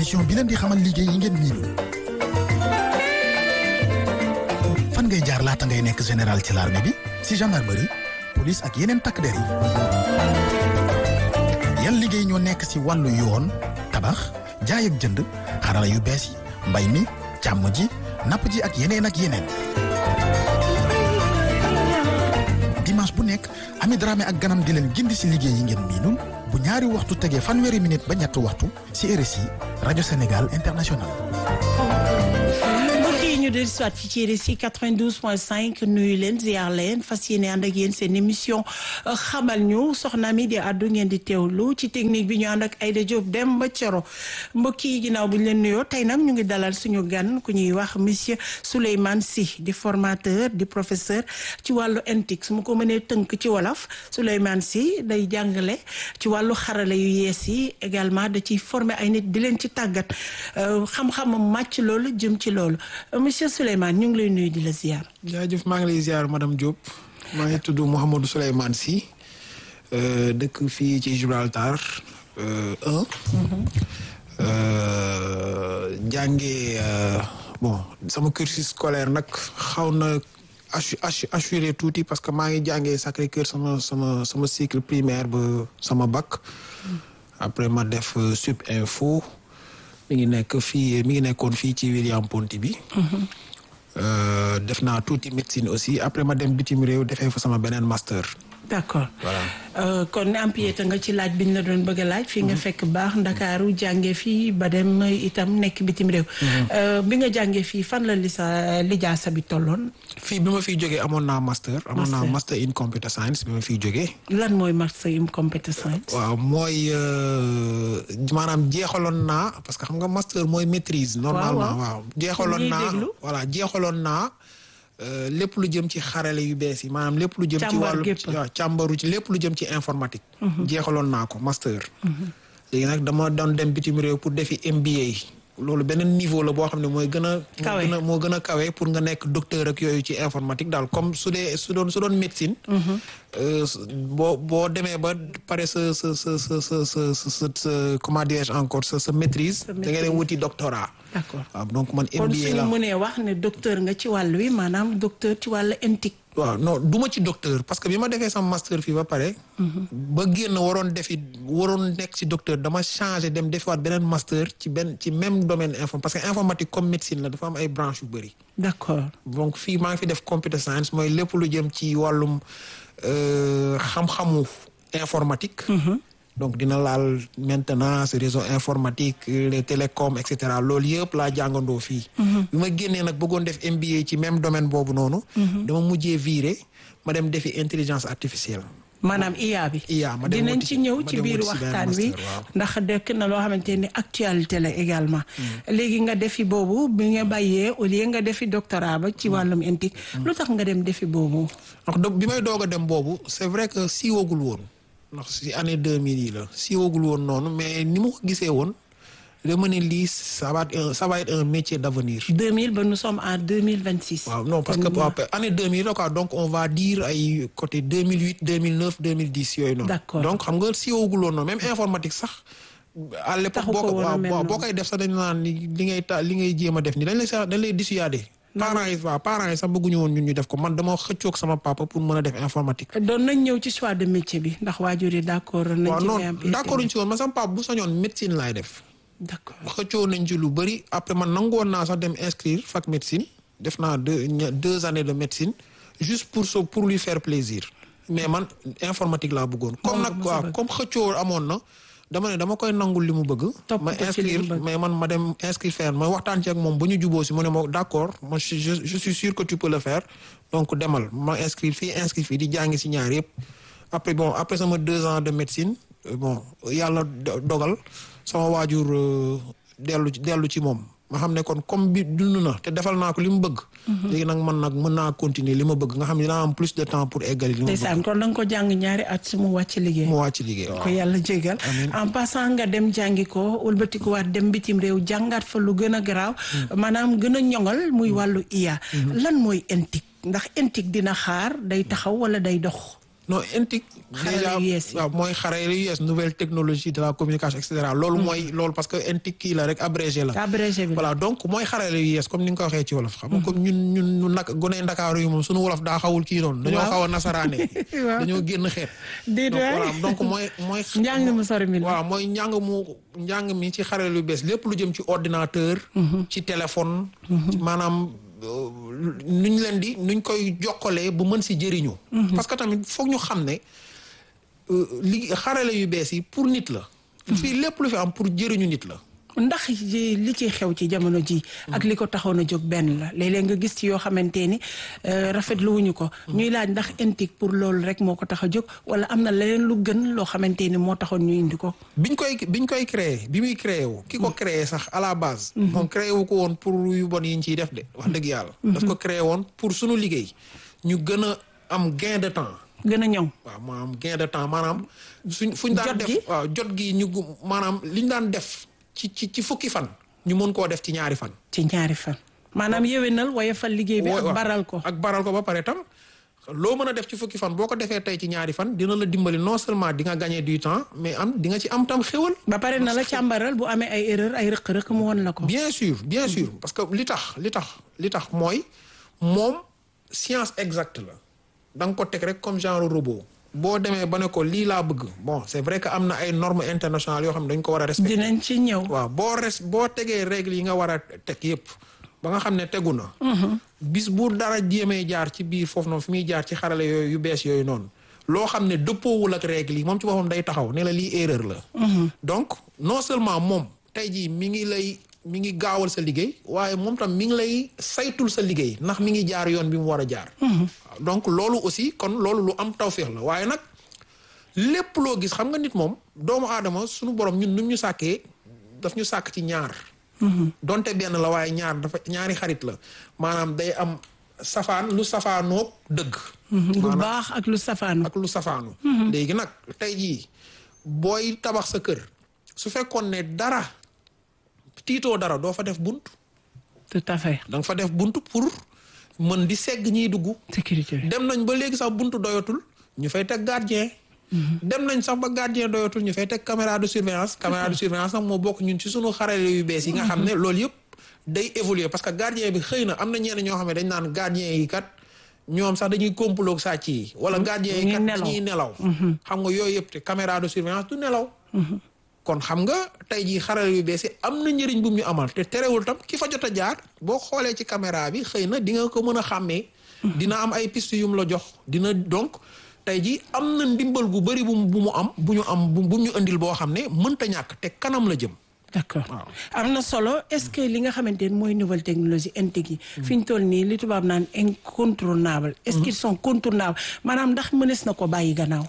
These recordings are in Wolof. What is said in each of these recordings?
émission bi leen di xamal liggéey yi ngeen miinul fan ngay jaar laata ngay nekk général ci l'armée bi si gendarmerie police ak yeneen takk der yi yan liggéey ñoo nekk si wàllu yoon tabax jaay ak jënd xarala yu bees yi mbay mi càmm ji napp ji ak yeneen ak yeneen dimanche bu nekk Ami Dramé ak ganam di leen gindi si liggéey yi ngeen miinul bu ñaari waxtu tegee fanweeri minute ba ñetti waxtu si RSI rajo Sénégal international ñu del soit fi ci RSI 92.5 nuyu leen ziar leen fas yéene ànd ak yéen seen émission xamal ñu soxna mi di àddu ngeen di teewlu ci technique bi ñu ànd ak Aïda Diop dem ba Coro mbokk yi ginnaaw bu ñu leen nuyoo tey nag ñu ngi dalal suñu gan ku ñuy wax monsieur Souleymane Sy di formateur di professeur ci wàllu NTIC su ma ko mënee tënk ci wolof Souleymane Sy day jàngale ci wàllu xarala yu yees yi également da ciy former ay nit di leen ci tàggat xam-xamam màcc loolu jëm ci loolu monsieur Souleymane ñu ngi lay nuyu di la ziar. jaajëf maa ngi lay ziar madame Diop maa ngi tudd Mouhamadou Souleymane Sy dëkk fii ci Gibraltar un jàngee bon sama cursus scolaire nag xaw na assuré tuuti parce que maa ngi jàngee Sacré-Cœur sama sama sama cycle primaire ba sama bac après ma def sup info mi ngi nekk fii mi ngi nekkoon fii ci William Ponty bi def naa tuuti médecine aussi après ma dem bitim réew defee fa sama beneen master d'accord voilà kon empiété nga ci laaj bi ñu la doon bëgg a laaj fii nga fekk baax ndakaaru jànge fii ba dem itam nekk bitim réew bi nga jàngee fii fan la li sa lijaasa bi tolloon fii bi ma fiy jógee amoon naa master amoon naa master in computer science bi ma fiy jógee lan mooy master in computer science waaw mooy maanaam jeexaloon naa parce que xam nga master mooy maîtrise normalement waaw jeexaloon naa voilà jeexaloon naa lépp lu jëm ci xarale yu bees yi maanaam lépp lu jëm ci wàllu waaw càmbaru ci lépp lu jëm ci informatique jeexaloon naa ko master léegi nag dama doon dem bitim réew pour defi MBA loolu beneen niveau la boo xam ne mooy gën a moo gën a moo gën a kawe pour nga nekk docteur ak yooyu ci informatique daal comme su dee su doon su doon médecine boo boo demee ba pare sa sa sa sa sa sa sa sa comment dirais-je encore sa sa maîtrise da ngay dem wuti doctorat d'accord waaw donc man kon MBA suñu la mënee wax ne docteur nga ci wàll wi maanaam docteur ci wàll NTIC waaw non du ma ci docteur parce que bi ma defee sama master fii ba pare. ba génn waroon defi waroon nekk ci docteur dama changé dem defiwaat beneen master ci benn ci même domaine info parce que informatique comme médecine la dafa am ay branches yu bëri. d'accord donc fii maa ngi fi def computer science mooy lépp lu jëm ci wàllum xam-xamu informatique. donc dina laal maintenance réseau informatique les télécoms et cetera loolu yëpp laa jàngandoo fii. bi ma génnee nag bëggoon def MBA ci même domaine boobu noonu. dama mujjee viré ma dem defi intelligence artificielle. maanaam IA bi. IA ma dem dinañ wuti ci si- ñëw ma ci dem biir wuti si benn waxtaan wi master, waaw. ndax dekk na loo xamante ni actualité la également. léegi nga defi boobu bi nga bàyyee au lieu nga defi doctorat ba ci wàllum NTIC. lu tax nga dem defi boobu. donc do- bi may doog a dem boobu c'est vrai que siiwagul woon ndax si année 2000 yi la siiwagul woon noonu mais ni ma ko gisee woon dama ne lii ça va être un ça va être un métier d'avenir. 2000 ba nous sommes en 2026. waaw non parce que waaw année 2000 la quoi donc on va dire ay côté 2008 2009 2010 yooyu noonu. D'accord. donc xam nga siiwagul woon noonu même informatique sax. à l'époque Taxu boo ko ko woon a waaw mel boo noonu. boo koy def sax dañu naan li li ngay ta li ngay jéem a def ni dañ lay sax dañ lay dissuader. parents yi waaw parents yi sax bëgguñu woon ñun ñu def ko man dama xëccoog sama papa pour mën a def informatique. doon nañ ñëw ci choix de métier bi ndax waajur yi d'accord nañ waaw ci non ngay am d'accord ñu ci woon man sama papa bu sañoon médecine laay def. d'accord xëccoo nañ ci lu bëri après man nangu woon naa sax dem inscrire fac médecine def naa deux ña- deux années de médecine juste pour so pour lui faire plaisir mais man informatique laa bëggoon. comme nga nag mos a waaw bëgg. comme xëccoo amoon na dama ne dama koy nangul li mu bëgg. Topp ma ko ci li mu inscrire bëgg. mais man ma dem inscrire faire ma waxtaan ci ak moom ba ñu juboo si mu ne ma d'accord moi je je je suis sûr que tu peux le faire donc demal ma inscrire fii inscrire fii di jàngi si ñaar yëpp. après bon après sama deux ans de médecine euh, bon yàlla do- dogal sama waajur euh, dellu ci dellu ci moom ma xam ne kon comme bi dund na te defal naa ko li mu bëgg. léegi nag man nag mën naa continuer li ma bëgg nga xam ne dinaa am plus de temps pour eggali li ma bëgg. ndeysaan kon da nga ko jàng ñaari at su mu wàcc liggéey mu wàcc liggéey waaw. ko yàlla jégal en passant nga dem jàngi ko wëlbatikuwaat dem bitim réew jàngaat fa lu gën a garaaw maanaam gën a ñoŋal muy wàllu IA lan mooy NTIC ndax NTIC dina xaar day taxaw wala day dox non intik Xarala yu yees yi. waaw mooy xarala yu yees nouvelle technologie de la communication et cetera loolu mooy loolu parce que intik kii la rek abrégé la abrégé bi la. voilà donc mooy xarala yu yees comme ni nga ko waxee ci wolof xam nga comme ñun ñun ñu nag gone ndakaaru yi moom suñu wolof daa xawul kii noonu dañoo Waaw. xaw a nasaraane Waaw. dañoo génn xeet déet donc waay. voilà donc mooy mooy njàng mu sori mi la. waaw mooy njàng mu njàng mi ci xarala yu bees lépp lu jëm ci ordinateur ci téléphone ci maanaam euh, nuñ leen di nuñ koy jokkalee bu mën si jëriñu parce que tamit foog ñu xam ne euh, li xarala yu bees yi pour nit la fii lépp lu fi am pour jëriñu nit la ndax ji- li ci xew ci jamono ji ak li ko taxoon a jóg benn la léeg-léeg nga gis ci yoo xamante ni euh, rafetlu wuñu ko ñuy laaj ndax intique pour loolu rek moo ko tax a jóg wala am na leneen lu gën loo xamante ni moo taxoon ñu indi ko biñ koy biñ koy créé bi muy créé wu ki ko créé sax à la base moom créé wu ko woon pour yu bon yi ñu ciy def de wax dëgg yàlla daf ko créé woon pour sunu liggéey ñu gën a am gain de temps gën a ñoŋ waaw maanaam gain de temps maanaam suñ fuñ daan Jot def gi? waaw jot gi ñu gu- maanaam liñ daan def ci ci ci fukki fan ñu mën koo def ci ñaari fan ci ñaari fan maanaam yéwénal waaye fal liggéey bi Wa- ak waaw. baral ko ak baral ko ba pare tam loo mën a def ci fukki fan boo ko defee tey ci ñaari fan dina la dimbali non seulement di nga gagner du temps mais am di nga ci am tam xéwal ba pare na la càmbaral bu amee ay erreur ay rëq-rëq mu won la ko bien sûr bien sûr parce que li tax li tax li tax mooy moom science exacte la da nga ko teg rek comme genre robot boo demee ba ne ko lii laa bëgg bon c'est vrai que am na ay normes internationales yoo xam ne dañ ko war a respecter dinañ ci ñëw waaw boo res boo tegee règles yi nga war a teg yépp ba nga xam ne tegu na bis bu dara jéemee jaar ci biir foofu noonu fi muy jaar ci xarale yooyu yu bees yooyu noonu loo xam ne dëppoowul ak règles yi moom ci boppam day taxaw ne la lii erreur la donc non seulement moom tey jii mi ngi lay mi ngi gaawal sa liggéey waaye moom tam mi ngi lay saytul sa liggéey ndax mi ngi jaar yoon bi mu war a jaar waaw donc loolu aussi kon loolu lu am tawféex la waaye nag lépp loo gis xam nga nit moom doomu aadama suñu borom ñun nu ñu sàkkee daf ñu sàkk ci ñaar donte benn la waaye ñaar dafa ñaari xarit la maanaam day am safaan lu safaanoog dëgg lu baax ak lu safaanu ak lu safaanu léegi nag tey jii booy tabax sa kër su fekkoon ne dara tiitoo dara doo fa def bunt tout à fait da nga fa def bunt pour mën di segg ñiy dugg sécurité bi dem nañ ba léegi sax buntu doyatul ñu fay teg gardien dem nañ sax ba gardien doyatul ñu fay teg caméra de surveillance caméra de surveillance nag moo bokk ñun ci sunu xarale yu bees yi nga xam ne loolu yëpp day évoluer parce que gardien bi xëy na am na ñenn ñoo xam ne dañ naan gardien yi kat ñoom sax dañuy complot sàcc yi wala gardien yi kat Dañuy nelaw. dañuy nelaw xam nga yooyu yëpp te caméra de surveillance du nelaw kon xam nga tey jii xarale yu bees yi am na njëriñ bu mu ñu amal te terewul tam ki fa jot a jaar boo xoolee ci caméra bi xëy na di nga ko mën a xàmmee. dina am ay piste yu mu la jox dina donc tey jii am na ndimbal gu bëri bu mu bu mu am bu ñu am bu bu ñu indil boo xam ne mënta ñàkk te kanam la jëm. d'accord Waaw. am na solo est-ce que li nga xamante ni mooy nouvelle technologie integ yi fi ñu toll nii li tubaab naan incontournable est-ce qu'ils sont contournables maanaam ndax mënees na ko bàyyi gannaaw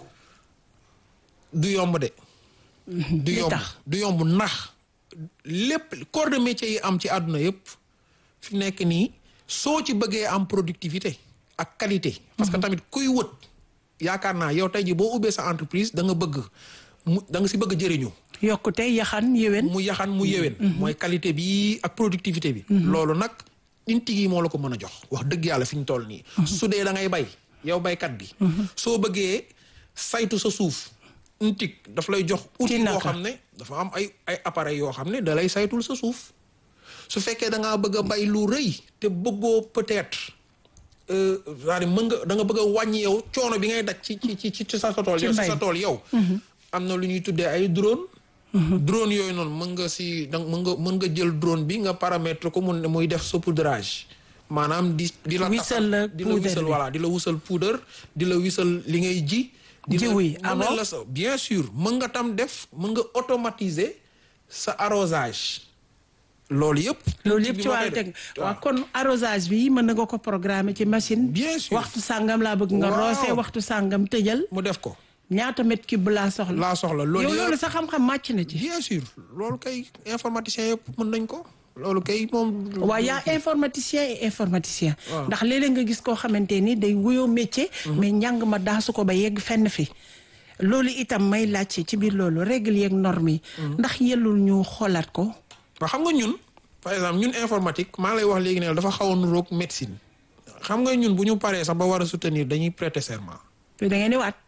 du yomb de. du li yomb tax. du yomb ndax lépp corps de métier yi am ci àdduna yëpp fi nekk nii soo ci bëggee am productivité ak qualité. parce que tamit kuy wët yaakaar naa yow tey jii boo ubbee sa entreprise da nga bëgg mu da nga si bëgg jëriñu. yokkute yaxan yéwén mu yaxan mu yéwén. mooy qualité bi ak productivité bi. loolu nag intig yi moo la ko mën a jox wax dëgg yàlla fi ñu toll nii. su dee da ngay bay yow baykat bi. soo bëggee saytu sa suuf. intig daf lay jox. outil boo naka? xam ne dafa am ay ay appareils yoo xam ne da lay saytul sa suuf. su fekkee da ngaa bëgg a bay lu rëy te bëggoo peut-être. euh, c'est-à-dire mën nga da nga bëgg a wàññi yow coono bi ngay daj ci ci ci ci sa tool Ci yow ci mbay. sa tool yow. am na lu ñuy tuddee ay drone. drone yooyu noonu mën nga si da mën nga mën nga jël drone bi nga paramètre ko mun muy def saupoudrage maanaam di di la Wisal la di la poudre wisal bi. voilà di la wisal poudre di la wisal li ngay ji di la- Jiw yi, mën ah na bon? la sa bien sûr mën nga tam def mën nga automatiser sa arrosage loolu yëpp loolu ci yëpp bi ci ma wàllu koy teg def. waaw kon arrosage bi mën na nga ko programmer ci machine Bien sûr. waxtu sàngam laa bëgg nga Waaw. roose waxtu sàngam tëjal mu def ko ñaata mètre cube laa soxla laa soxla loolu yow yëpp loolu sa xam-xam màcc na ci bien sûr loolu kay informaticien yëpp mën nañ ko loolu kay moom waaw yaa informaticien et informaticien Waaw. ndax léeg-léeg nga gis koo xamante ni day wuyoo métier mais njàng ma daasu ko ba yegg fenn fi loolu itam may laajte ci biir loolu règle yeeg normes yi ndax yellul ñu xoolaat ko ba xam nga ñun par exemple ñun informatique maa ngi lay wax léegi ne dafa xaw a nuroog médecine xam nga ñun bu ñu paree sax ba war a soutenir dañuy prêter serment te da ngeen di waat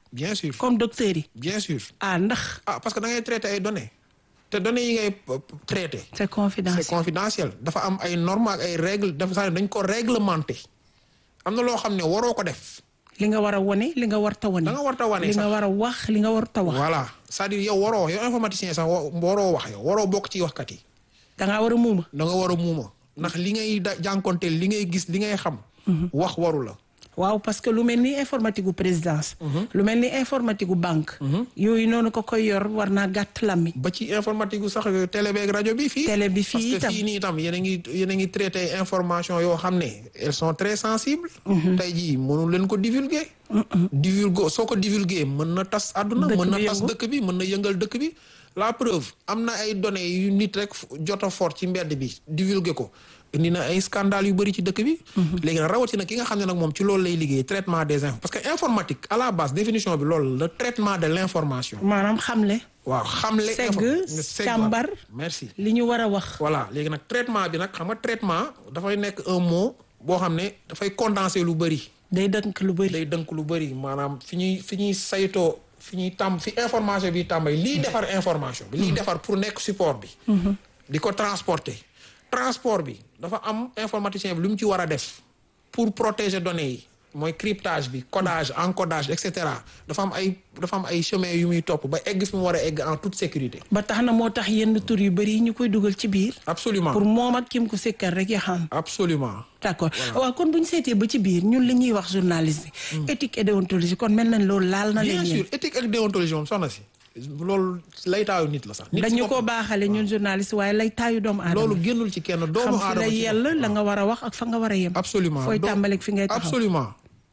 bien sûr comme docteur yi. bien sûr. ah ndax. ah parce que da ngay traité ay données te données yi ngay traité. c'est confidentiel c'est confidentiel dafa am ay normes ak ay règles dafa sax dañ ko réglementé am na loo xam ne waroo ko def. li nga war a wane li nga war ta wane. da nga war ta wane li sax nga war a wax li nga war ta wax. voilà c'est-à-dire yow waroo yow informaticien sax waroo wax yow waroo bokk ci waxkat yi. da ngaa war a muuma. da nga war a muuma ndax li ngay da jànkonteel li ngay gis li ngay xam. wax waru la. waaw parce que lu mel ni informatique gu présidence. lu mel ni informatique gu banque. yooyu noonu ko koy yor war naa gàtt lammi. ba ci informatique gu sax télé beeg rajo bi fii. télé bi fii parce que fii nii itam yéen a ngi yéen a ngi traité information yoo xam ne elles sont très sensibles. tey jii mënu leen ko divulguer. divulguer soo ko divulguer mën na tas àdduna. mën na tas dëkk bi mën na yëngal dëkk bi. la preuve am na ay données yu nit rek jot a fort ci mbedd bi divulguer ko. indi na ay scandale yu bëri ci dëkk bi. léegi nag rawatina ki nga xam ne nag moom ci loolu lay liggéey traitement des infos parce que informatique à la base définition bi loolu le traitement de l'information. maanaam xamle. waaw xamle. segg càmbar merci. li ñu war a wax. voilà léegi nag traitement bi nag xam nga traitement dafay nekk un mot boo xam ne dafay condenser lu bëri. day dënk lu bëri. day dënk lu bëri maanaam fi ñuy fi ñuy saytoo fi ñuy tàmm fi information bi tàmbay liy defar information bi. liy defar pour nekk support bi. di ko transporter. transport bi dafa am informaticien bi lu mu ci war a def pour protéger données yi mooy cryptage bi codage encodage et cetera dafa am ay dafa am ay chemin yu muy topp ba egg fi mu war a egg en toute sécurité. ba tax na moo tax yenn tur yu bëri yi ñu koy dugal ci biir. absolument pour moom ak kim ko sekkal rek ya xam. absolument d'accord waaw kon bu ñu seetee ba ci biir ñun li ñuy wax journaliste bi. éthique et déontologie kon mel nañ loolu laal na leen bien sûr éthique ak déontologie moom soxna si. loolu laytaayu nit la sax. nit dañu ko baaxale ñun journaliste waaye laytaayu doomu aadama. loolu génnul ci kenn doomu aadama xam fi la yell la nga war a wax ak fa nga war a yem. absolument fooy tàmbaleeg fi ngay taxaw absolument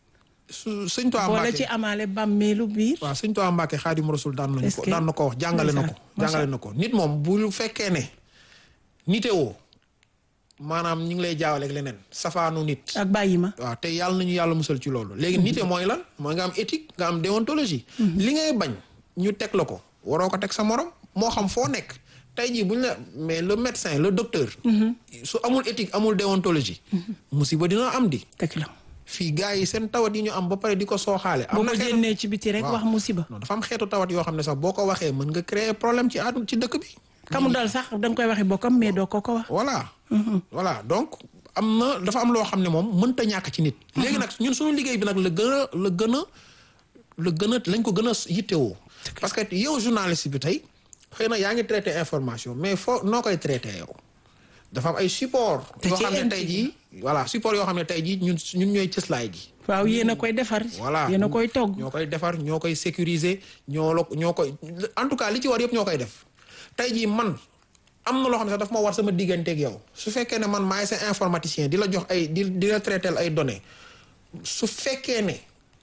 su sëñ Tuubaa boole Mbàkke ci amaale bàmmeelu biir. waaw sëñ Tuubaa Mbàkke Xaadimu Rasuul daan nañu est-ce ko que daan na ko wax jàngale na ko jàngale na ko nit moom bu fekkee ne nitewoo maanaam ñu ngi lay jaawaleeg leneen safaanu nit ak bàyyi ma. waaw te yàlla nañu yàlla musal ci loolu léegi nite mooy lan mooy nga am éthique nga am déontologie li ngay bañ ñu teg la ko waroo ko teg sa morom moo xam foo nekk tey jii buñ la mais le médecin le docteur su amul éthique amul déontologie musiba dina am di dëgg la fii gars yi seen tawat yi ñu am ba pare di ko sooxaale boo am na ko xeetu génnee ci biti rek wax musiba. non dafa am xeetu tawat yoo xam ne sax boo ko waxee mën nga créer problème ci àdduna ci dëkk bi kamu dal sax da nga koy waxi bokkam mais doo ko ko wax. voilà voilà donc am na dafa am loo xam ne moom mënta ñàkk ci nit léegi nag ñun suñu liggéey bi nag la gën a la gën a la gën a lañ ko gën a yittewoo parce que yow journaliste bi tey xëy na yaa ngi traité information mais foo noo koy traité yow dafa am ay support Te yoo ci xam ne tey inti- jii voilà support yoo xam ne tey jii ñun ñun ñooy cëslaay gi waaw yéen a koy defar. voilà yéen a koy togg. ñoo koy defar ñoo koy sécuriser ñoo la ñoo koy en tout cas li ci war yëpp ñoo koy def tey jii man am na loo xam ne sax daf ma war sama digganteeg yow su fekkee ne man maay sa informaticien di la jox ay di di la traiter ay données su fekkee ne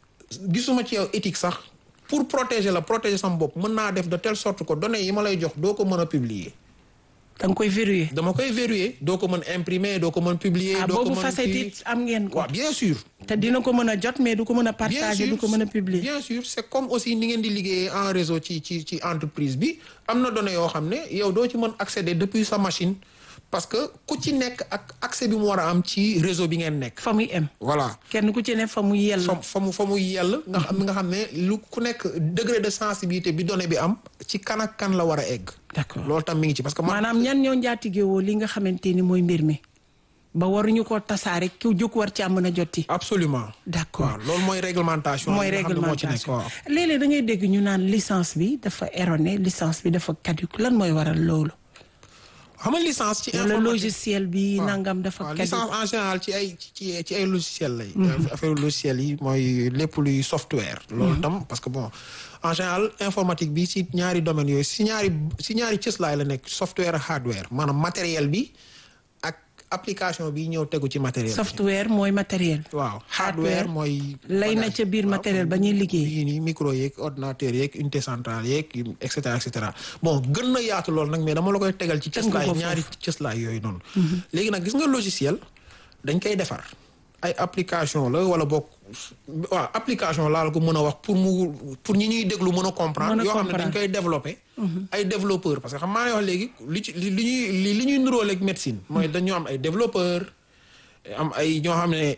gisuma ci yow éthique sax pour protéger la protéger sama bopp mën naa def de telle sorte que données yi ma lay jox doo ko mën a publier da nga koy verrouiller. dama koy verrouiller doo ko mën imprimer doo ko mën publier. ah doo ko boobu mën facette kii it am ngeen ko. waaw bien sûr. te dina ko mën a jot mais du ko mën a partager du ko mën a publier. bien sûr c'est comme aussi ni ngeen di liggéeyee en réseau ci ci ci entreprise bi am na données yoo xam ne yow doo ci mën accéder depuis sa machine parce que ku ci nekk ak accès bi mu war a am ci réseau bi ngeen nekk. fa muy em. voilà kenn ku ci ne fa mu yell. fa fa mu fa mu yell nga xam nga xam ne lu ku nekk degré de sensibilité bi donnée bi am ci kan ak kan la war a egg. d'accord loolu tam mi ngi ci parce que man maanaam ñan ñoo njaatigewoo li nga xamante ni mooy mbir mi ba waruñu ko tasaare ku jóg war caa mën a jotti. absolument d'accord waaw loolu mooy réglementation. mooy yi nga xam ne moo ci nekk réglementation waaw. léeg-léeg da ngay dégg ñu naan licence bi dafa erroné licence bi dafa caduc lan mooy waral loolu. xam nga licence ci wala informatique logiciel bi waaw. nangam dafa waaw caduc. licence en général ci ay ci ci ay logiciel lay affaire logiciel yi mooy lépp luy software loolu tam parce que bon en général informatique bi ci ñaari domaines yooyu si ñaari si ñaari cëslaay la nekk software ak hardware maanaam matériel bi ak application bi ñëw tegu ci matériel bi software mooy matériel. waaw hardware mooy lay na ca biir matériel ba ñuy liggéey. yii nii micro yeeg ordinateur yeeg unité centrale yeeg et cetera et cetera bon gën na yaatu lool nag mais dama la koy tegal ci Tënk ko cëslaay foofu. ñaari cëslaay yooyu noonu léegi nag gis nga logiciel dañ koy defar ay application la wala boog waaw application laa la ko mën a wax pour mu pour ñi ñuy déglu mën a comprendre Mën a yoo xam ne dañ comprendre. koy développer ay développeur parce que xam maa lay wax léegi li ci li li ñuy li li ñuy nuróoleeg médecine mooy dañoo am ay développeur am ay ñoo xam ne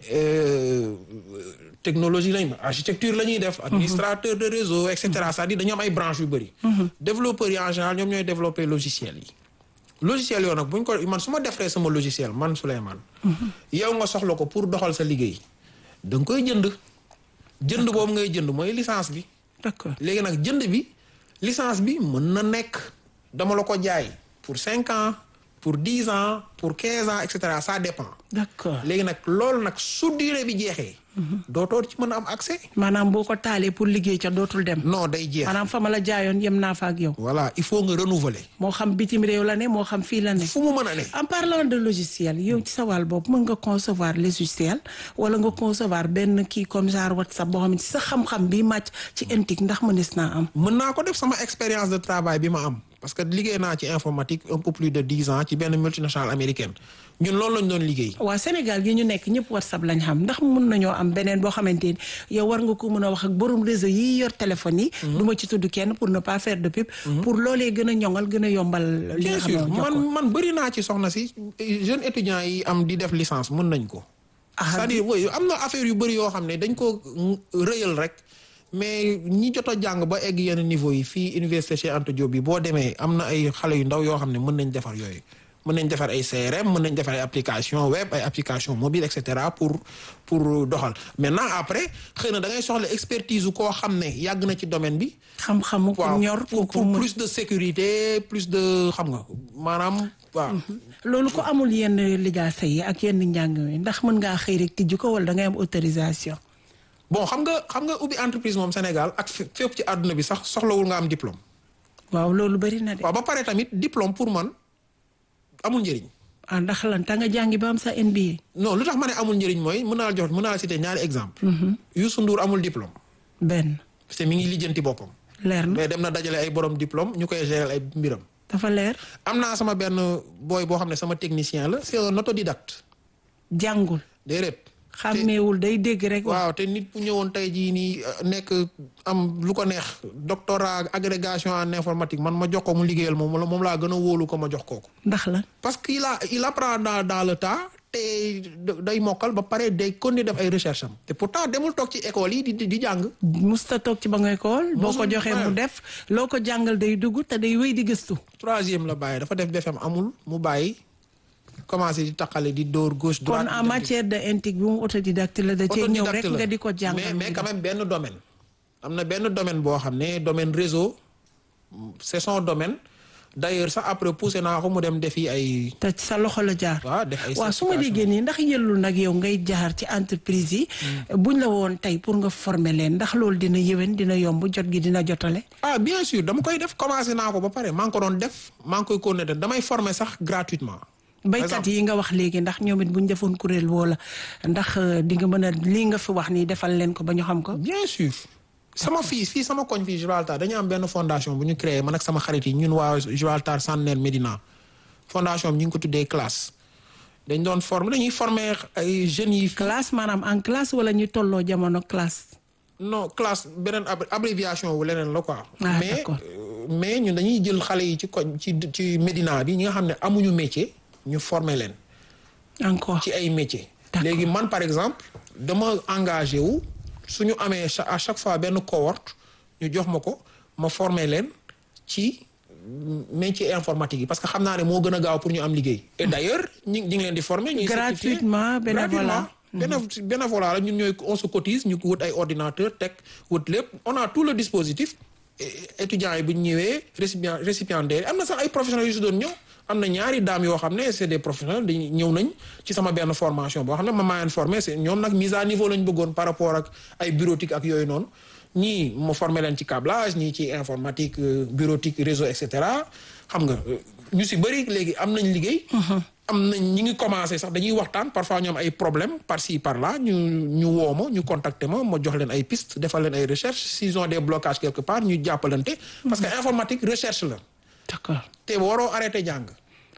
technologie lañ architecture la ñuy def administrateur de réseau et cetera c'est-à-dire dañoo am ay branches yu bëri développeurs yi en général ñoom ñooy développer logiciel yi logiciel yoo nag buñ ko man su ma defaree sama logiciel man Souleymane yow nga soxla ko pour doxal sa liggéey da nga koy jënd jënd boobu ngay jënd mooy licence bi d'accord léegi nag jënd bi licence bi mën na nekk dama la ko jaay pour cinq ans pour dix ans pour quinze ans et cetera ça dépend d'accord léegi nag loolu nag su durée bi jeexee dootoo ci mën a am accès maanaam boo ko taalee pour liggéey ca dootul dem non day jeex maanaam fa ma la jaayoon yem naa fa ak yow voilà il faut nga renouveler moo xam bitim réew la ne moo xam fii la ne fu mu mën a ne en parlant de logiciel yow ci sa wàll boobu mën nga concevoir logiciel wala nga concevoir benn kii comme genre WhatsApp boo xam ne sa xam-xam bi màcc ci intique ndax mënees naa am mën naa ko def sama expérience de travail bi ma am parce que liggéey naa ci informatique un peu plus de dix ans ci benn multinationale américaine ñun loolu lañ doon liggéey waa Sénégal gi ñu nekk ñëpp WhatsApp lañ xam ndax mun nañoo am beneen boo xamante ni yow war nga ko mën a wax ak borom réseau yi yor téléphone yi. du ma ci tudd kenn pour ne pas faire de pub. pour loolee gën a ñoŋal gën a yombal. li bien nga xam sûr ne man man bëri naa ci soxna si jeunes étudiants yi am di def licence mën nañ ko Ah, c'est-à-dire oui am na affaire yu bëri yoo xam ne dañ ko rëyal rek mais ñi jot a jàng ba egg yenn niveau yi fii université Cheikh Anta Diop bi boo demee am na ay xale yu ndaw yoo xam ne mën nañ defar yooyu mën nañ defar ay CRM mën nañ defar ay application web ay application mobile et cetera pour pour doxal maintenant après xëy na da ngay soxla expertise koo xam ne yàgg na ci domaine bi xam-xamu ku waaw ñor pour ku pour mën plus de sécurité plus de xam nga maanaam waaw loolu ko amul yenn lijaasa yi ak yenn njàng mi ndax mën ngaa xëy rek tijji ko wala da ngay am autorisation. bon xam nga xam nga ubbi entreprise moom Sénégal ak fé- fépp ci àdduna bi sax soxlawul nga am diplôme waaw loolu bari na de. waaw ba pare tamit diplôme pour man amul njëriñ ah ndax lan ta nga jàngi ba am sa MBA. non lu tax ma ne amul njëriñ mooy mën naa la jox mën naa la citer ñaari exemple Youssou Ndour amul diplôme benn parce que mi ngi lijjanti boppam leer na mais dem na dajale ay borom diplôme ñu koy gérer ay mbiram dafa leer am naa sama benn booy boo xam ne sama technicien la c'est un autodidacte jàngul déedéet xàmmeewul day dégg rek. wax waaw te nit bu ñëwoon tey jii nii euh, nekk am lu ko neex doctorat agrégation en informatique man ma jox ko mu liggéeyal moom moom laa gën a wóolu ko ma jox kooku ndax lan parce que il a il apprend dans dans le temps te day mokkal ba pare day continuer def ay recherche am te pourtant demul toog ci école yi di di di jàng musta toog ci ba ngay kool boo ko Musul, joxee mu ouais. def loo ko jàngal day dugg te day wéy di gëstu troisième la bàyyi dafa def BFM amul mu bàyyi commencé di taqale di dóor gauche kon droite en matière de intique bi mu autodidacte la da cee ñëw rek autodidacte la. nga di ko jàngal mais mu mais di quand même benn domaine am na benn domaine boo xam ne domaine réseau c'est son domaine d'ailleurs sax après poussé naa ko mu dem defi ay te ci sa loxo la jaar waaw def ay waaw su ma déggee nii ndax yëllul nag yow ngay jaar ci entreprise yi buñ la woon tey pour nga former leen ndax loolu dina yëwen dina yomb jot gi dina jotale ah bien sûr dama koy def commencé naa ko ba pare maa ngi ko doon def maa ngi koy continuer def damay former sax gratuitement baykat yi nga wax léegi ndax ñoom it buñ defoon kuréel woola ndax euh, di nga mën a lii nga fi wax nii defal leen ko ba ñu xam ko bien sûr sama fii fii sama koñ fii Gibraltar dañu am benn fondation bu ñu créé man ak sama xarit yi ñun waa Gibraltar Centenaire Médina fondation bi ñu ngi ko tuddee classe dañ doon former dañuy former ay jeunes yi classe maanaam en classe wala ñu tolloo jamono classe non classe beneen ab- abréviation wu leneen la quoi. Ah, mais d'accord. euh, mais ñun dañuy jël xale yi ci koñ ci ci Médina bi ñi nga xam ne amuñu métier ñu former leen encore ci ay métiers. D'accord. léegi man par exemple dama engagé wu su ñu amee cha- à chaque fois benn cohorte ñu jox ma ko ma former leen ci métier informatique yi parce que xam naa ne moo gën a gaaw pour ñu am liggéey. et d'ailleurs ñi ñi ngi leen di former. ñuy certifié. Gratuitement, bénévolat. Bénév- bénévolat la ñun ñooy on se cotise ñu wut ay ordinateur teg wut lépp on a tout le dispositif et- étudiants yi bu ñu ñëwee récipient récipiendaires yi am na sax ay professionnels yu si doon ñëw am na ñaari dames yoo xam ne c'est des professionnels dañuy ñëw nañ ci sama benn formation boo xam ne ma maa leen formé c'est ñoom nag mise à niveau lañ bëggoon par rapport ak ay bureautique ak yooyu noonu ñii ma formé leen ci câblage ñii ci informatique euh, bureautique réseau et cetera xam nga euh, ñu si bëri léegi am nañ liggéey. am nañ ñi ngi commencé sax dañuy waxtaan parfois ñu am ay problème par ci par là ñu ñu woo ma ñu contacter ma ma jox leen ay pistes defal leen ay recherche s'ils ont des blocages quelque part ñu jàppalante. parce que informatique recherche la d'accord te waroo arrêté jàng.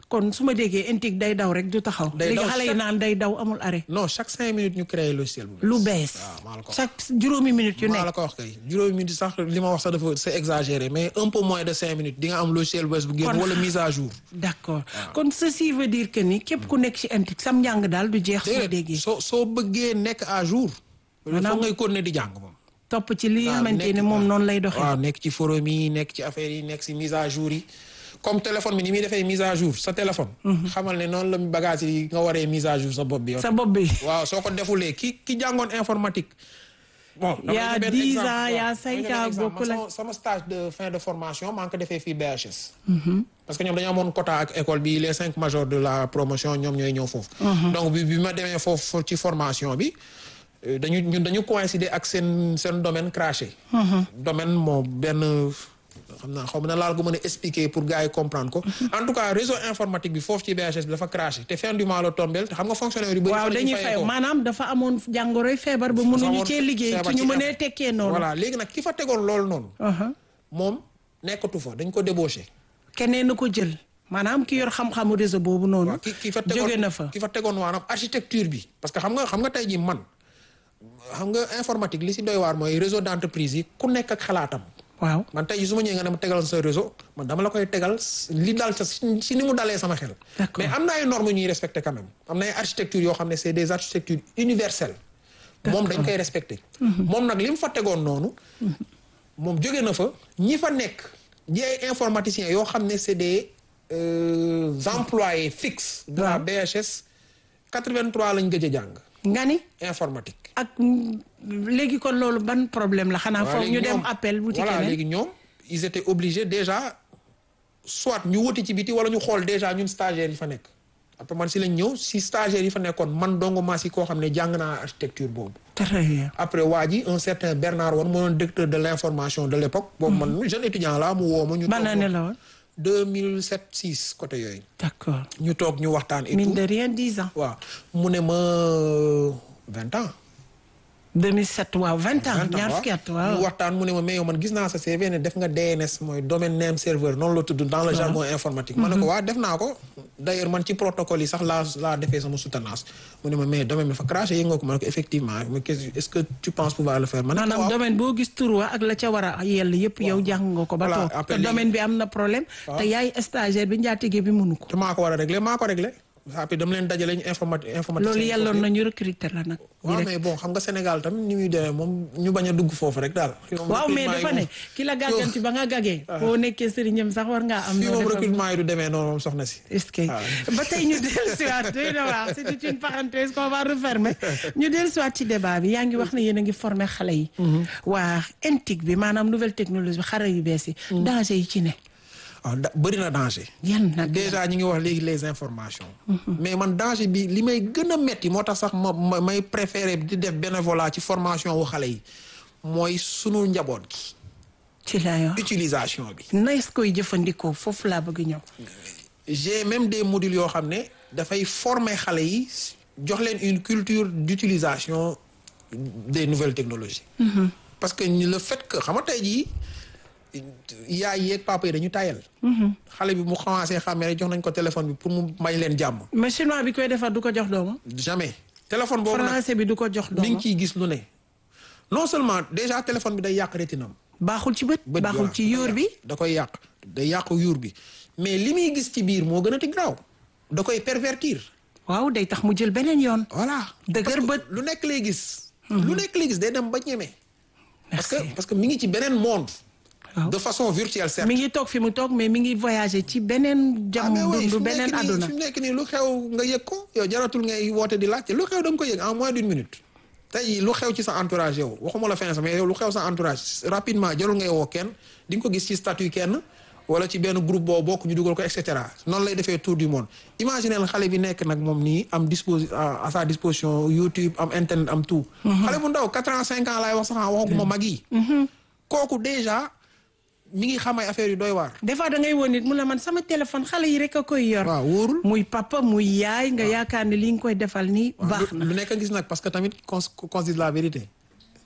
kon su ma déggee intique day daw rek du taxaw. Day léegi daw xale yi chaque- naan day daw amul arrêt. non chaque cinq minutes ñu créé logiciel bu lu bees. waaw maa la ko wax. chaque juróomi minutes yu maa la nekk. ko wax kay juróomi minutes sax li ma wax sax dafa c'est exagéré mais un peu moins de cinq minutes di nga am logiciel bu bees bu génn Kon- wala mise à jour. d'accord kon ceci veut dire que ni képp ku nekk ci intique sam njàng daal du jeex. su ma déedéet déggee soo soo bëggee nekk à jour. Maanaam- foog ngay continuer di jàng moom. topp ci li nga waaw, xamante nekk- ne moom noonu lay doxee. waaw nekk ci forum yi nekk ci affaire yi nekk ci mise à jour yi comme téléphone bi ni muy defee mise à jour sa téléphone. xamal ne noonu la bagage yi nga waree mise à jour sa bopp bi yow. sa bopp bi. waaw soo ko defulee ki ki jàngoon informatique. bon Il y a dama joxe benn 10 exemple, ans, il y a waaw. 5 Dama joxe ans, exemple. bokkul Man ak- sama sama stage de fin de formation maa ngi ko defee fii BHS. parce que ñoom dañoo amoon quota ak école bi les cinq majors de la promotion ñoom ñooy ñëw foofu. donc bi bi ma demee foofu ci formation bi euh, dañu ñun dañu coïncider ak seen seen domaine craché. domaine moo benn xam naa xaw ma na laal ko mën a expliquer pour gars yi comprendre ko. en tout cas réseau informatique bi foofu ci BHS bi dafa craché te fin du mois la tombeel te xam nga fonctionnaire yu bëri. waaw fa la ñuy dañuy fay fayee ko. maanaam dafa amoon jàngoroy feebar ba mënuñu cee liggéey feebar ci ñu ci mënee am. tekkee noonu. voilà léegi nag ki fa tegoon loolu noonu. Aha. moom nekkatu fa dañ ko débauché. keneen na ko jël maanaam ki yor xam-xamu réseau boobu noonu. waaw ki ki fa tegoon jóge na fa. ki fa tegoon maanaam architecture bi. parce que xam nga xam nga tey jii man xam nga informatique li si doy waar mooy réseau d' entreprise yi ku nekk ak xalaatam. waaw man tey jii su ma ñëwee nga ne ma tegal sa réseau man dama la koy tegal li dal sa si si ni mu dalee sama xel. D'accord. mais am na ay normes ñuy respecté quand même am na ay architecture yoo xam ne c' est des architectures universelles. moom dañ koy respecté. moom nag li mu fa tegoon noonu. moom jóge na fa ñi fa nekk ñi ay informaticiens yoo xam ne c' est des euh, employés fixes. de la Waaw. BHS 83 lañ gëj a jàng nga ni informatique. ak mm, léegi kon loolu ban problème la xanaa Voilà, foog ñu léegi dem ñoom- appel wuti voilà keneen léegi ñoom ils étaient obligés déjà soit ñu wuti ci biti wala ñu xool déjà ñun stagiaires yi fa nekk après man si lañ ñëw si stagiaires yi fa nekkoon man dong maa si koo xam ne jàng naa architecture boobu très bien après waa ji un certain Bernard Wan moo doon directeur de l'information de l'époque boobu man jeune étudiant la mu woo ma ñu ban toog année la woon 2007 6 côté yooyu d'accord ñu toog ñu waxtaan et mine tout de rien dix ans waaw mu ne ma vingt ans 2007 waaw vingt ans vingt ans ñaar waaw fukki at ñu waaw waxtaan mu ne ma mais yow man gis naa sa CV ne def nga DNS mooy domaine name serveur noonu la tudd dans le jargon informatique. ma ne ko waa def naa ko d' ailleurs man ci protocole yi sax laa laa defee sama soutenance mu ne ma mais domaine bi dafa craché yëg nga ko ma ne ko effectivement mais qu'est-ce- est ce que tu penses pouvoir le faire. ma ne ko maanaam waaw domaine boo gis tur wa ak la ca war a yell yëpp yow jàng nga ko ba Voilà, toog te après léegi- domaine bi am na problème te yaay stagiaire bi njaatige bi mënu ko te maa ko war a réglé maa ko réglé après dama leen dajale ñu informati informatique. loolu yelloon nañu recruter la nag waaw mais bon xam nga Sénégal tam ni muy demee moom ñu bañ a dugg foofu rek daal. waaw mais dafa ne ki la gàgganti ba nga gàggee boo nekkee sëriñam sax war ngaa am fii noo moom defal recrutement yi du demee noonu moom soxna si. est-ce que ba tey ñu dellu siwaat doy na waar c'était une parenthèse qu'on va refermer ñu dellu siwaat ci débat bi yaa ngi wax ne yéen a ngi former xale yi waa intique bi maanaam nouvelle technologie bi xare yu bees yi danger yi ci ne waaw da bëri na danger. yan nag déjà ñi ngi wax léegi les informations. mais man danger bi li may gën a metti moo tax sax ma ma may préféré di def bénévolat ci formation wu xale yi mooy sunu njaboot gi ci laa yor utilisation bi. nees koy jëfandikoo foofu laa bëgg ñëw j'ai même des modules yoo xam ne dafay former xale yi jox leen une culture d'utilisation des nouvelles technologies. parce que ñu- le fait que xam nga tey jii yaay yeeg papa yi dañu tayal. xale bi mu commencé xàmmee rek jox nañ ko téléphone bi pour mu may leen jàmm. mais chinois bi koy defar du ko jox doomam jamais téléphone boobu nag français bi du ko jox mi ngi doomam ciy gis lu ne non seulement déjà téléphone bi day yàq rétinam baaxul ci bët bët baaxul voilà, ci yóor bi da koy yàq day yàq yuur bi mais li muy gis ci biir moo gën a ti graaw da koy pervertir waaw day tax mu jël beneen yoon voilà Dëgër Parce que bët. lu nekk lay gis lu nekk lay gis day dem ba ñeme parce que merci parce que mi ngi ci beneen monde waaw de façon virtuelle certes mi ngi toog fi mu toog mais mi ngi voyager ci beneen ah mais jam oui fi dundu mu beneen nekk nii àdduna fi mu nekk nii lu xew nga yëg ko yow jaratul ngay woote di laajte lu xew da nga ko yëg en moins d'une minute tey jii lu xew ci sa entourage yow waxuma la fin sax mais yow lu xew sa entourage rapidement jarul ngay woo kenn di nga ko gis ci statut kenn wala ci benn groupe boo bokk ñu dugal ko et cetera noonu lay defee tour du monde imaginez xale bi nekk nag moom nii am disposi à sa disposition YouTube am internet am tout xale bu ndaw quatre ans cinq ans laay wax sax waxaguma mag yi kooku déjà mi ngi xam ay affaires yu doy waar des fois da ngay woon nit mu la man sama téléphone xale yi rek a koy yor waaw wóorul muy papa muy yaay nga yaakaar ne li nga koy defal nii baax lu na lu nekk gis nag parce que tamit qu'on qu'on se dise la vérité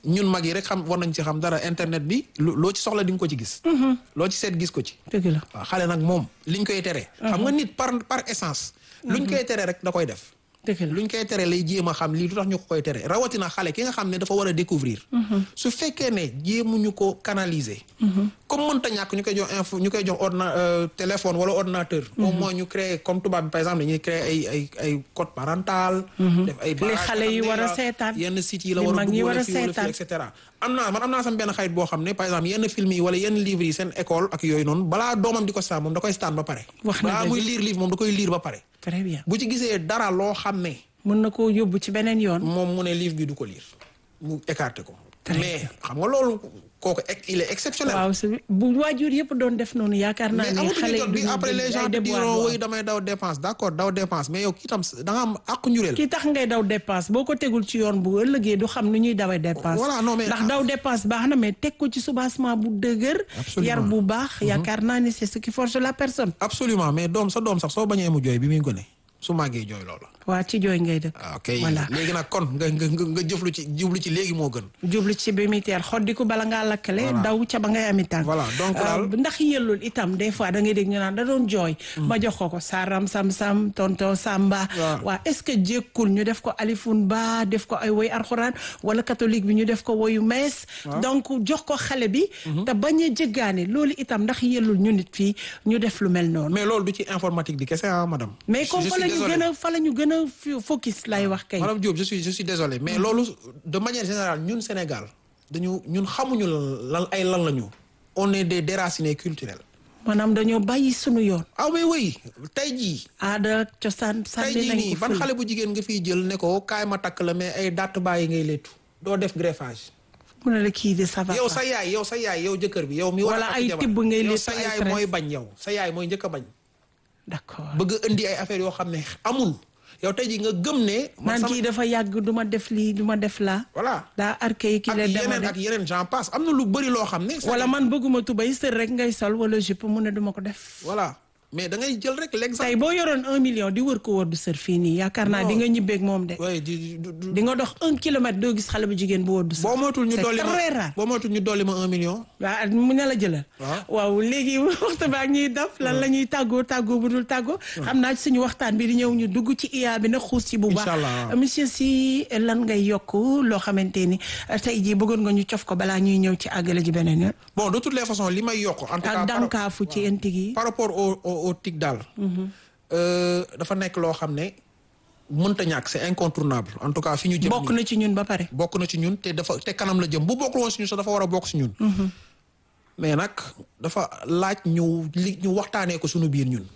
ñun mag yi rek xam war nañ ci xam dara internet bi loo ci soxla di nga ko ci gis. loo ci seet gis ko ci. dëgg la waaw xale nag moom liñ koy tere. xam nga nit par par essence. luñ koy tere rek da koy def. dëgg la luñ koy tere lay jéem a xam lii lu tax ñu ko koy tere rawatina xale ki nga xam ne dafa war a découvrir su fekkee ne jéemuñu ko canaliser comme mënta ñàkk ñu koy jox info ñu koy jox ordina téléphone wala ordinateur au moins ñu créer comme tubaab bi par exemple dañuy créer ay ay ay code parental def ay li xale yi war a seetaan yenn sites yi la li war a mag dugg ñi war wala a fii wala fii seetaan. et cetera am naa man am naa sama benn xarit boo xam ne par exemple yenn film yi wala yenn livres yi seen école ak yooyu noonu balaa doomam di ko staan moom da koy staan ba pare Wax na balaa dëgg. muy lire livre moom da koy lire ba pare très bien bu ci gisee dara loo xam ne mën na koo yóbbu ci beneen yoon moom mu ne livre bi du ko lire mu écarté ko. Très mais xam nga loolu kooku ex- il est exceptionnel. waaw su bu waajur yëpp doon def noonu yaakaar naa mais ne amatuñu xale yi jot bi duñu après jël les ay gens te déboires diront waaw. oui damay daw dépense d' accord daw dépense mais yow kii tam da nga am àqu njureel. ki tax ngay daw dépense boo ko tegul ci yoon bu ëllëgee du xam nu ñuy dawee dépense Voilà, non, mais- ndax daw dépense baax na mais teg ko ci soubassement bu dëgër Absolument. yar bu baax yaakaar naa ne c'est ce qui forge la personne absolument mais doom sa doom sax soo bañee mu jooy bi muy gone su màggee jooy loola. waa ci jooy ngay dëkk ah ok voilà léegi nag kon nga nga nga nga jëflu ci jublu ci léegi moo gën. jublu ci bi muy teel xoddi ko bala ngaa lakkale Voilà. daw ca ba ngay ami tànk Voilà, donc Euh, daal- ndax yellul itam des fois da ngay dégg ñu naan da doon jooy ma jox ko ko saram sam sam tonton samba Waaw. waa est-ce que jékkul ñu def ko alifun ba def ko ay woy arxuraan wala catholique bi ñu def ko woyu mees donc jox ko xale bi te bañ a jéggaane loolu itam ndax yellul ñu nit fii ñu def lu mel noonu mais loolu du ci informatique bi kese ah madame. mais Je- comme je fa suis la ñu désolé. gën a fa la ñu gën a fi- focus lay wax kay madame Diop je suis je suis désolé mais loolu de manière générale ñun Sénégal dañu ñun xamuñu lan ay lan la ñu. on est des déracinés culturels. maanaam dañoo bàyyi sunu yoon ah mais oui tey jii. aada cosaan tey sànni jii nañ nii ko ban fële. xale bu jigéen nga fiy jël ne ko kaay ma takk la mais ay dàtt bàyyi ngay léttu doo def greffage. mu ne la kii de ça va yow pas. sa yaay yow sa yaay yow jëkkër bi yow mi war a Wala takk ay jabar. tibb ngay yow léttu sa ay yaay tresse. mooy bañ yow sa yaay mooy njëkk a bañ d'accord bëgg a indi ay affaires yoo xam ne amul yow tey jii nga gëm ne man naan sama- kii dafa yàgg du ma def lii du ma def laa voilà daa archaïque ak la dama yeneen ak def yeneen j'en passe am na lu bëri loo xam ne wala man bëgguma tubay sër rek ngay sol wala jupe mu ne duma ko def voilà mais da ngay jël rek l'exemple tey boo yoroon un million di wër ko wër du sër fii nii yaakaar naa Non. di nga ñibbeeg moom de waaye di du du di nga dox un kilomètre doo gis xale bu jigéen bu wër du sër boo moytul ñu c'est dolli très ma rare boo moytul ñu dolli ma un million waaw mu ne la jëlal Waaw. waaw léegi waxtu baa ñuy daf lan la ñuy tàggoo tàggoo bu dul tàggoo xam naa ci suñu waxtaan bi di ñëw ñu dugg ci IA bi nag xuus ci bu baax Inch'Allah. monsieur Sy lan ngay yokk loo xamante ni euh, tey jii bëggoon nga ñu cof ko balaa ñuy ñëw ci àggale ji beneen yoon bon de toutes les façons li may yokk en tout cas ak par- dànkaafu ci intig yi par rapport au au au TIC daal. euh, dafa nekk loo xam ne mënta ñàkk c'est incontournable en tout cas fi ñu jëm. bokk nii. na ci ñun ba pare bokk na ci ñun te dafa te kanam la jëm bu bokkul woon si ñun sax dafa war a bokk si ñun. mais nag dafa laaj ñu li ñu waxtaanee ko suñu biir ñun.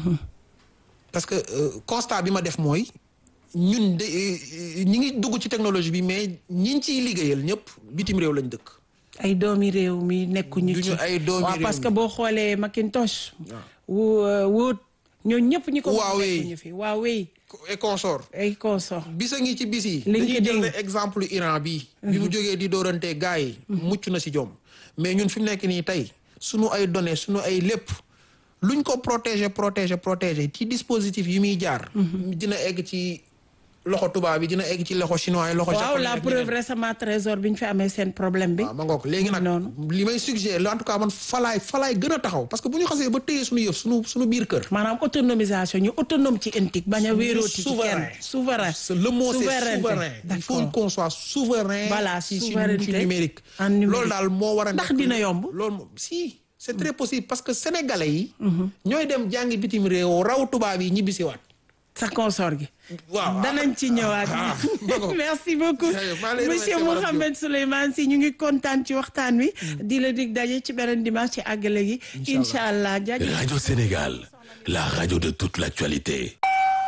parce que euh, constat bi ma def mooy ñun de euh, ñi ngi dugg ci technologie bi mais ñi ciy liggéeyal ñëpp bitim réew lañ dëkk. ay doomi réew mi nekkuñu Duñu ci ay doomi waaw réew parce mi. que boo xoolee Macintosh wu wóot ñoo ñëpp ñi ko Huawei. nekkuñu fi Huawei et consort ay consort bisa ngi ci bis yi LinkedIn. dañuy jël ne exemple Iran bi bi mu jógee di doorante gars yi mucc na si jom mais ñun fi mu nekk nii tey suñu ay données suñu ay lépp luñ ko protéger protéger protéger ci dispositif yi muy jaar dina egg ci loxo tubaab bi dina egg ci loxo chinois yi loxo waaw japonais la ak preuve ñeneen. récemment trésor bi ñu fi amee seen problème bi waaw ma ngoog léegi nag noonu. li may suggérer en tout cas man falaay falaay gën a taxaw parce que bu ñu xasee ba téye suñu yëf suñu suñu biir kër maanaam autonomisation ñu autonome ci intique bañ a wéerooti ci kenn souverain. souverain C'est- le mot c'est Souveraineté. souverain il faut D'accord. qu'on soit souverain Voilà, ci ci souveraineté ci numérique en numérique. loolu daal moo war a Ndax nekk- dina yomb? loolu moom si c'est très possible parce que sénégalais yi ñooy dem jàngi bitim réew raw tubaab yi ñibbisiwaat sa consort gi waaw danañ ci ñëwaat Ah, d'accord. merci beaucoup Jërëjëf, maa ngi lay monsieur remercier, madame Mouhamed Souleymane Sy ñu ngi kontaan ci waxtaan wi di la dig daje ci beneen dimanche ci àggale gi incha allah jaajëf Radio Sénégal, la radio de toute l'actualité.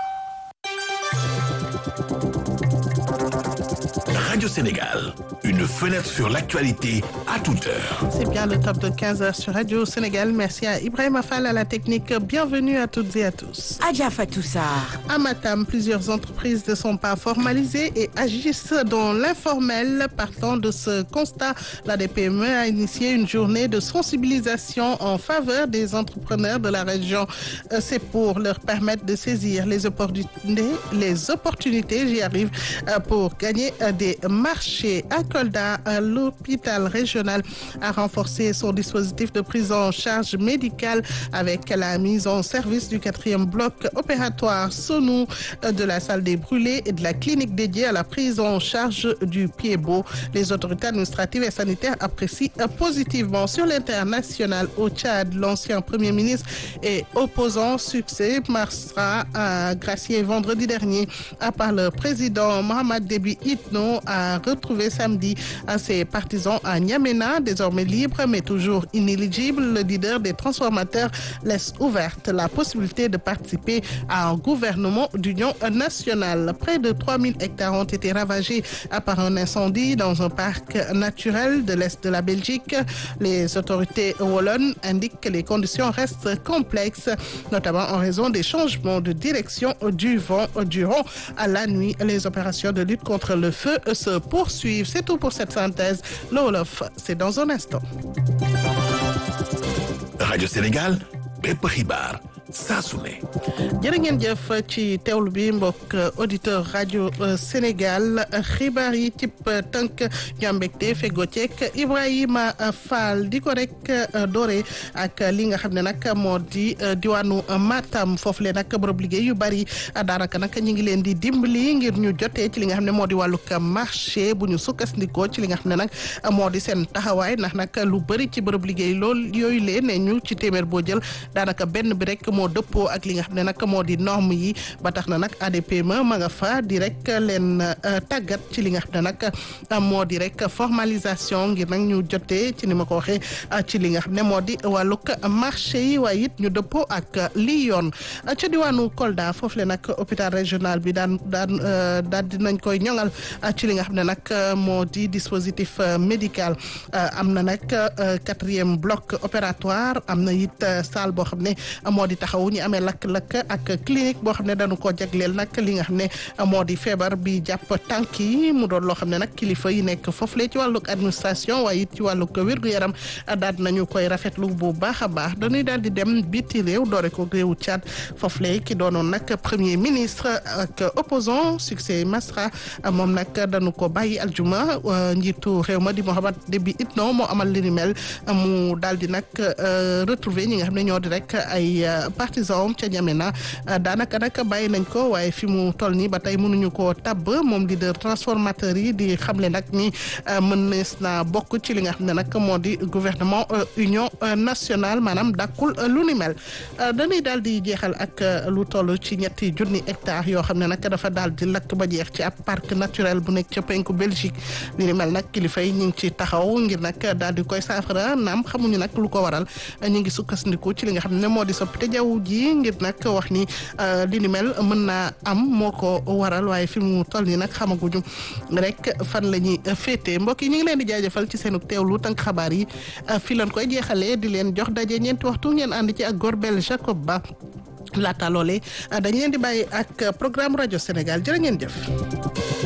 Radio Sénégal, une fenêtre sur l'actualité à toute heure. C'est bien le top de 15h sur Radio Sénégal. Merci à Ibrahim Afal à la technique. Bienvenue à toutes et à tous. Adja Fatou Sarr. À Matam, plusieurs entreprises ne sont pas formalisées et agissent dans l'informel. Partant de ce constat, la DPME a initié une journée de sensibilisation en faveur des entrepreneurs de la région. Euh, C'est pour leur permettre de saisir les opportunités, les opportunités, j'y arrive, euh, pour gagner euh, des marché à Kolda. L'hôpital régional a renforcé son dispositif de prise en charge médicale avec la mise en service du quatrième bloc opératoire Sonou de la salle des brûlés et de la clinique dédiée à la prise en charge du pied-beau. Les autorités administratives et sanitaires apprécient positivement sur l'international au Tchad. L'ancien premier ministre et opposant succès Marsra a gracié vendredi dernier par le président Mohamed Déby Itno a retrouvé samedi ses partisans à N'Djamena, désormais libre mais toujours inéligible. Le leader des transformateurs laisse ouverte la possibilité de participer à un gouvernement d'union nationale. Près de 3000 hectares ont été ravagés par un incendie dans un parc naturel de l'Est de la Belgique. Les autorités wallonnes indiquent que les conditions restent complexes, notamment en raison des changements de direction du vent durant la nuit. Les opérations de lutte contre le feu se poursuivent. C'est tout pour cette synthèse. Le Wolof, c'est dans un instant. Radio Sénégal, bépp xibaar saa su ne. jërë ngeen jëf ci teewlu bi mbokk auditeur rajo Sénégal xibaar yi cib tënk ñu am mbégte fego ceek Ibrahima Fall di ko rek doore ak li nga xam ne nag moo di diwaanu Matam foofu le nag bërëb liggéey yu bari daanaka nag ñu ngi leen di dimbali ngir ñu jotee ci li nga xam ne moo di wàllug marché bu ñu sukkandikoo ci li nga xam ne nag moo di seen taxawaay ndax nag lu bëri ci bërëb liggéey lool yooyu lee ne ñu ci téeméer boo jël daanaka benn bi rek moo dëppoo ak li nga xam ne nag moo di norme yi ba tax na nag ADPME ma nga fa di rek leen tàggat ci li nga xam ne nag moo di rek formalisation ngir nag ñu jotee ci ni ma ko waxee ci li nga xam ne moo di wàllug marché yi waaye it ñu dëppoo ak lii yoon ca diwaanu Kolda foofu le nag hôpital régional bi daan daan daal dinañ koy ñoŋal ci li nga xam ne nag moo di dispositif médical am na nag quatrième bloc opératoire am na it salle boo xam ne moo di taxaw ñu amee lakk-lakk ak clinique boo xam ne dañu ko jagleel nag li nga xam ne moo di feebar bi jàpp tànk yi mu doon loo xam ne nag kilifa yi nekk foofule ci wàllug administration waaye it ci wàllug wér-gu-yaram daal nañu koy rafetlu bu baax a baax dañuy daal di dem biti réew doore ko réewu Tchad foofule ki doonoon nag premier ministre ak opposant succès Masra moom nag dañu ko bàyyi aljuma njiitu réew ma di Mohamed Déby Itno moo amal li ni mel mu daal di nag retrouver ñi nga xam ne ñoo di rek ay partisan ca N'Djamena daanaka nag bàyyi nañ ko waaye fi mu toll nii ba tey mënuñu koo tabb moom leader transformateur yi di xamle nag ni mënees na bokk ci li nga xam ne nag moo di gouvernement union nationale maanaam dàkkul lu ni mel dañuy daal di jeexal ak lu toll ci ñetti junni hectares yoo xam ne nag dafa daal di lakk ba jeex ci ab parc naturel bu nekk ca penku Belgique li ni mel nag kilifa yi ñu ngi ci taxaw ngir nag daal di koy saafara naam xamuñu nag lu ko waral ñu ngi sukkandiku ci li nga xam ne moo di soppite jaww ji ngir nag wax ni li ni mel mën naa am moo ko waral waaye fi mu toll nii nag xamaguñu rek fan la ñuy féete mbokk yi ñu ngi leen di jaajëfal ci seenu teewlu tënk xabaar yi fi leen koy jeexalee di leen jox daje ñeenti waxtu ngeen ànd ci ak Gorbel Jacob Ba laata loolee dañ leen di bàyyi ak programme rajo Sénégal jërë ngeen jëf.